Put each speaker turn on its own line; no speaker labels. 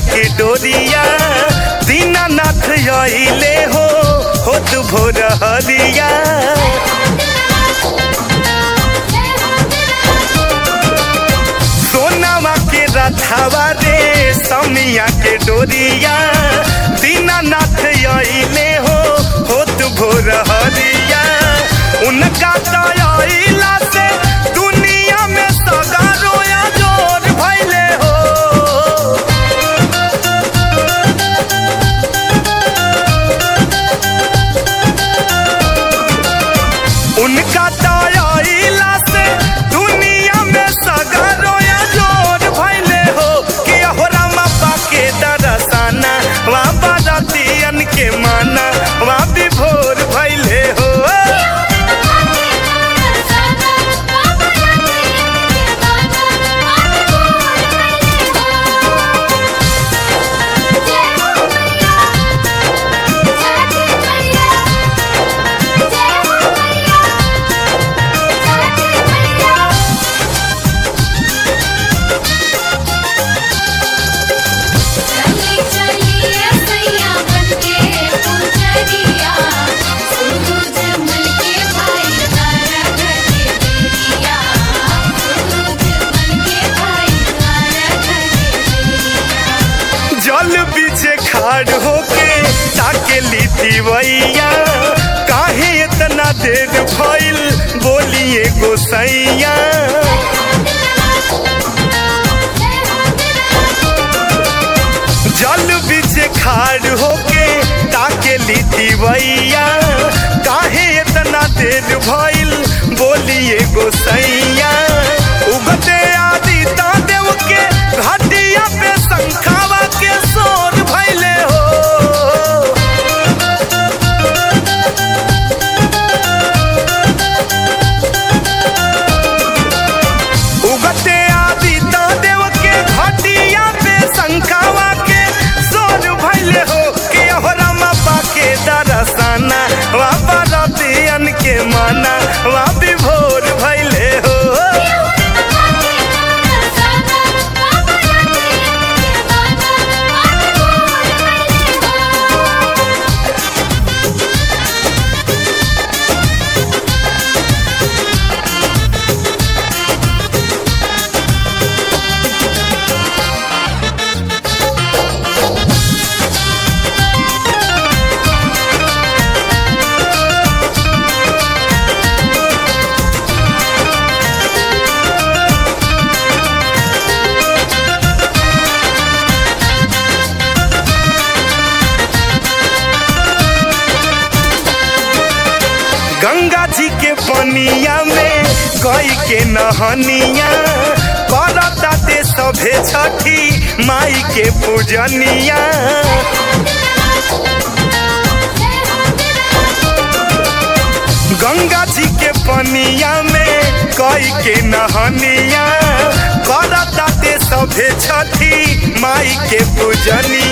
के डोरिया दीनानाथ अइले हो होत भोर हरिया सोनावा के रथावा रे समिया के डोरिया दीनानाथ अइले हो होत भोर हरिया उनका दयाइला से दुनिया में सगारो या जोर भइले हो उनका दयाइला से दुनिया में सगारो या जोर भइले हो कि हो रामा के दरसाना वा बारातियन के माना वा विभोर भइले हो
चली चलिए सैया बनके पुजरिया सूरज मन के भाई तारा घटे बेरिया सूरज मन के भाई तारा घटे बेरिया
जल बीचे खाड़ होके ताके ली दीवैया काहे इतना देर भइल बोलिए गोसैया जल बीचे खाड़ होके ताके ली दीवैया काहे इतना देर भइल बोलिए गोसैया उगते आदि देव के घटिया पे शंखावा के शोर भइले हो उगते आदि देव के घटिया पे शंखावा के शोर भइले हो कि हो रामा के दरसाना वा बरतियन के माना वा विभोर भइले हो गंगा जी के पनिया में गई के नहनिया करता ते सभे छठी माई के पूजनिया गंगा जी के पनिया में कई के नहनिया करता ते सभे छठी माई के पूजनिया